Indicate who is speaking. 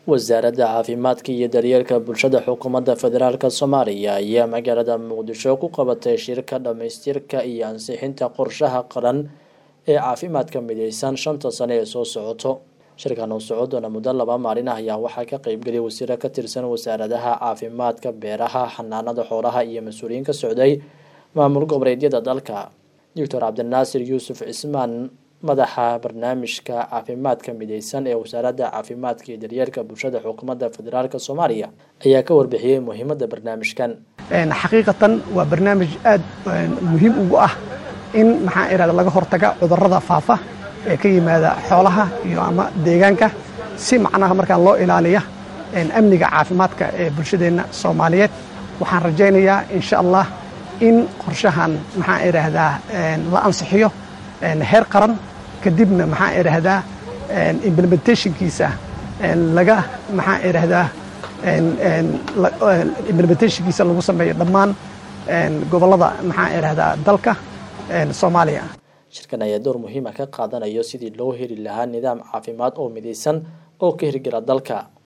Speaker 1: wasaaradda caafimaadka iyo daryeelka bulshada xukuumadda federaalk soomaaliya ayaa magaalada muqdisho ku qabatay shirka dhammaystirka iyo ansixinta qorshaha qaran ee caafimaadka mideysan shanta sane ee soo socoto shirkan oo socodoona muddo laba maalin ah ayaa waxaa ka qeybgeliyay wasiiro ka tirsan wasaaradaha caafimaadka beeraha xanaanada xoolaha iyo mas-uuliyiin ka socday maamul goboleedyada dalka doctor cabdinaasir yuusuf cismaan madaxa barnaamijka caafimaadka mideysan ee wasaaradda caafimaadka iyo daryeelka bulshada xukuumadda federaalk soomaaliya ayaa ka warbixiyey muhiimadda barnaamijkan
Speaker 2: xaqiiqatan waa barnaamij aad muhiim ugu ah in maxaa irahda laga hortaga cudurrada faafa ee ka yimaada xoolaha iyo ama deegaanka si macnaha markaa loo ilaaliya amniga caafimaadka ee bulshadeenna soomaaliyeed waxaan rajaynayaa insha allah in qorshahan maxaa idhaahdaa la ansixiyo heer qaran kadibna maxaa idhaahdaa implementationkiisa laga maxaa idhaahdaa implementationkiisa lagu sameeyo dhammaan gobollada maxaa idhaahdaa dalka soomaaliya
Speaker 1: shirkan ayaa door muhiima ka qaadanayo sidii loo heli lahaa nidaam caafimaad oo mideysan oo ka hirgela dalka